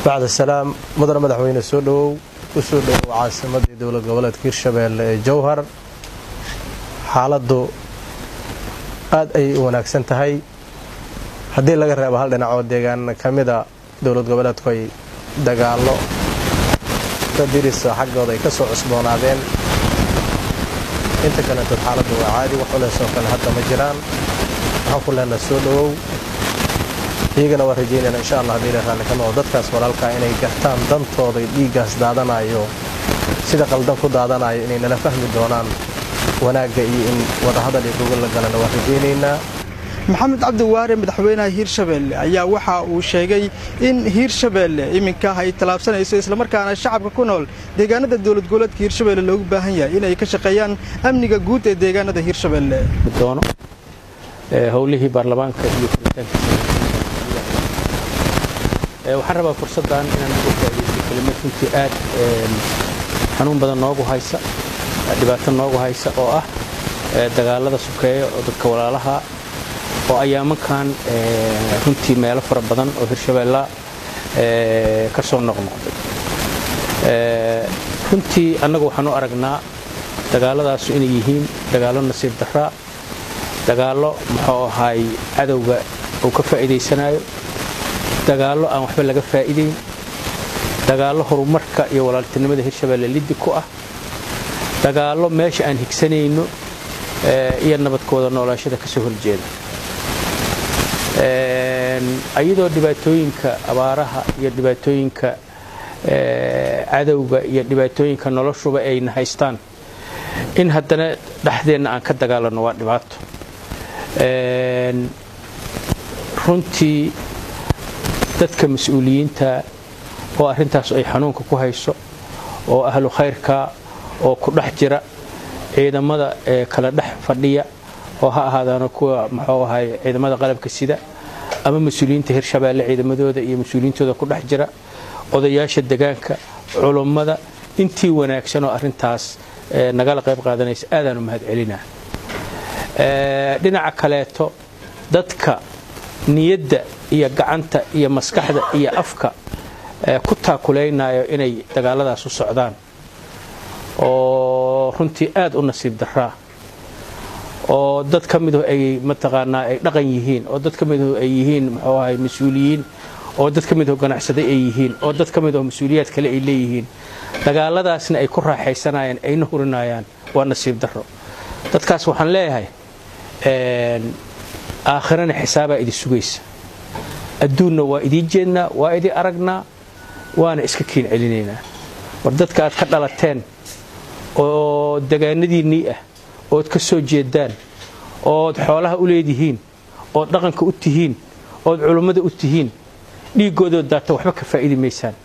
bacda salaam mudane madaxweyne soo dhowow u soo dhowow caasimadii dowlad goboleedka hirshabeelle ee jowhar xaaladdu aad ayay u wanaagsan tahay haddii laga reebo hal dhinac oo deegaan ka mida dowlad goboleedku ay dagaallo dadirisa xaggooda ay ka soo cusboonaadeen inta kaletood xaaladdu waa caadi wax culeysoo kale hadda ma jiraan waxaan ku leenaha soo dhowow iyagana waa rajaynayna insha allah hadii la raalli ka noqo dadkaas walaalkaa inay gartaan dantooda dhiiggaas daadanayo sida qaldan ku daadanayo inay nala fahmi doonaan wanaagga iyo in wadahadal iyo gogol la galana waa rajaynaynaa maxamed cabdi waare madaxweynaha hiirshabeelle ayaa waxa uu sheegay in hiirshabeelle iminka ay tallaabsanayso islamarkaana shacabka ku nool deegaanada dowlad goboleedka hiirshabeelle loogu baahan yahay inay ka shaqeeyaan amniga guud ee deegaanada hiirshabeelle doono howlihii baarlamaanka iyo furitaanka waxaan rabaa fursaddan inaan uga faaidaysto kelimad runtii aad xanuun badan noogu haysa dhibaato noogu haysa oo ah dagaalada sukeeya oo dadka walaalaha oo ayaamankan runtii meelo fara badan oo hirshabeella ka soo noqnoqday runtii annagu waxaan u aragnaa dagaaladaasu inay yihiin dagaallo nasiib daraa dagaallo muxuu ahaay cadowga uu ka faa'iidaysanayo dagaallo aan waxba laga faa'iidayn dagaallo horumarka iyo walaaltinimada hirshabeelle liddi ku ah dagaallo meesha aan higsanayno iyo nabadkooda noolaashada ka soo horjeeda ayadoo dhibaatooyinka abaaraha iyo dhibaatooyinka cadowga iyo dhibaatooyinka noloshuba ayna haystaan in haddana dhexdeenna aan ka dagaalanno waa dhibaato runtii dadka mas-uuliyiinta oo arrintaas ay xanuunka ku hayso oo ahlu khayrka oo ku dhex jira ciidamada ee kala dhex fadhiya oo ha ahaadaano kuwa muxuu ahay ciidamada qalabka sida ama mas-uuliyiinta hirshabeelle ciidamadooda iyo mas-uuliyiintooda ku dhex jira odayaasha degaanka culummada intii wanaagsan oo arrintaas nagala qayb qaadanaysa aadaan u mahad celinaa dhinaca kaleeto dadka niyadda iyo gacanta iyo maskaxda iyo afka ku taakulaynayo inay dagaaladaas u socdaan oo runtii aad u nasiib daraa oo dad ka midu ay mataqaanaa ay dhaqan yihiin oo dad ka midu ay yihiin muxuu ahay mas-uuliyiin oo dad ka midu ganacsaday ay yihiin oo dad ka mid oo mas-uuliyaad kale ay leeyihiin dagaaladaasna ay ku raaxaysanayaan ayna hurinayaan waa nasiib daro dadkaas waxaan leeyahay aakhirana xisaabaa idi sugaysa adduunna waa idiin jeednaa waa idii aragnaa waana iska kiin celinaynaa war dadka aad ka dhalateen oo degaanadiinnii ah ood ka soo jeedaan ood xoolaha u leedihiin ood dhaqanka u tihiin ood culummada u tihiin dhiiggoodood daata waxba ka faa'idi maysaan